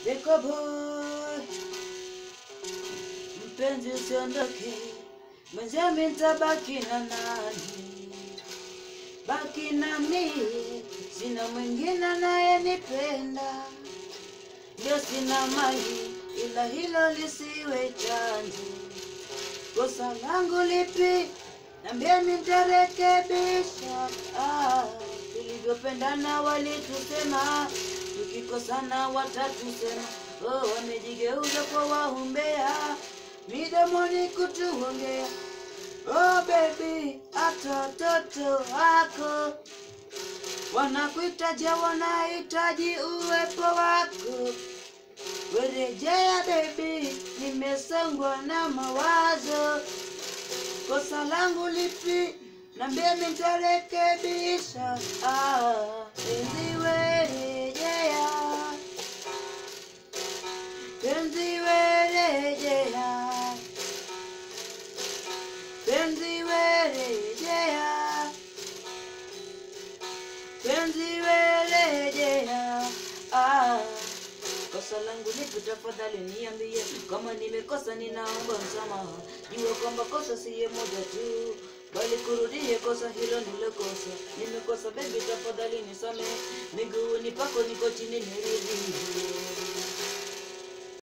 Beko boy, mpenzi usiondoke, mwenzami nitabaki na nani? Baki na mie, sina mwingine anayenipenda, ndio sina mali, ila hilo lisiwe chanzo. Kosa langu lipi? Nambia nitarekebisha. Ah, tulivyopendana walitusema, tukikosana watatusema. Oh, wamejigeuza kwa wahumbea, midomoni kutuongea. Oh baby, hata watoto wako wanakuhitaji, wanahitaji uwepo wako. Werejea baby, nimesongwa na mawazo. Kosa langu lipi? Nambia nitarekebisha. Ah, penzi werejea, penzi werejea, penzi werejea, penzi werejea. Ah, kosa langu lipi? Tafadhali niambie, kama nimekosa ninaomba msamaha. Jua kwamba kosa siye moja tu, bali kurudie kosa hilo nilokosa. Nimekosa baby, tafadhali nisamehe, miguuni pako niko chini niridhie.